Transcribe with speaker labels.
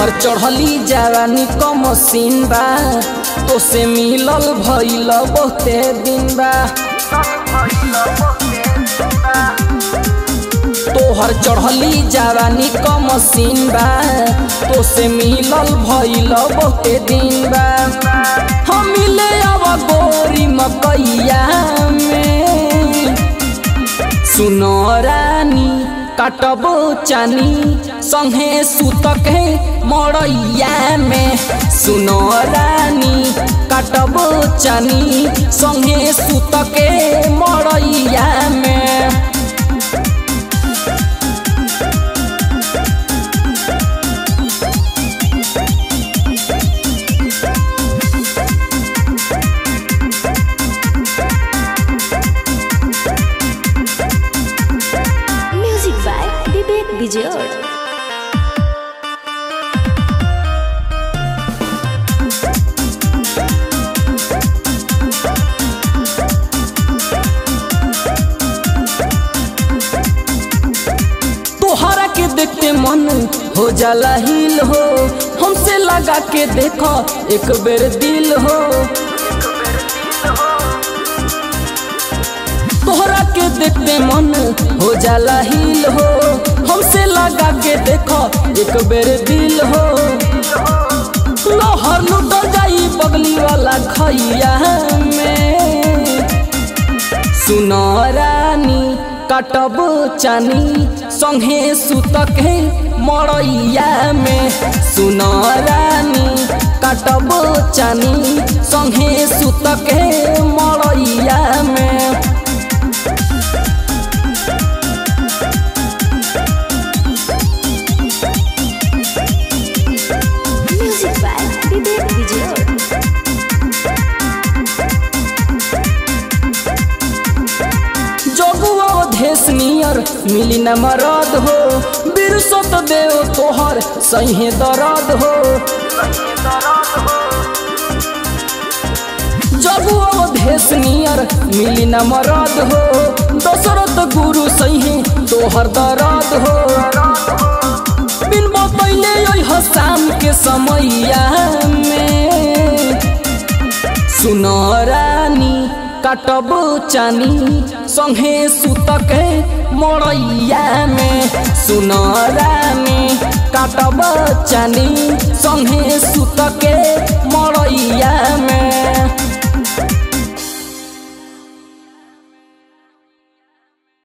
Speaker 1: तोहर चढ़ली जवानी क मशीन बा तो से मिलल भइल बहुते दिन बा तोहर चढ़ली जवानी क मशीन बा तो से मिलल भइल बहुते दिन बा हम मिले अब गोरी मकैया में सुनो रानी काटबो चानी संगे सुतक है मड़ैया में सुनो रानी काटबो चानी संगे सुतक है मड़ैया में
Speaker 2: म्यूजिक बाय विवेक विजय
Speaker 1: तोहरा के देखते मन हो जाला हिल हो हमसे लगा के देखो एक बेर दिल हो तोहरा के देखते मन हो जाला हिल हो हमसे लगा के देखो एक बेर दिल हो लहर लुट जाई बगली वाला खैया में सुनो रानी काटब चानी संगे सुतक है मड़ैया में सुनो रानी काटब चानी संगे सुतक है मड़ैया में
Speaker 2: म्यूजिक बाय विवेक विजय
Speaker 1: जगुआ देश नियर मिली न मरद हो बिरसत देव तोहर सही दर्द हो जगुआ देश नियर मिली न मरद हो दशरथ गुरु सही तोहर दर्द हो बिन बतैले अइह शाम के समैया में सुनो रानी काटब चानी संगे सुतक मड़ैया में सुनो रानी काटब चानी संगे सुतक मड़ैया में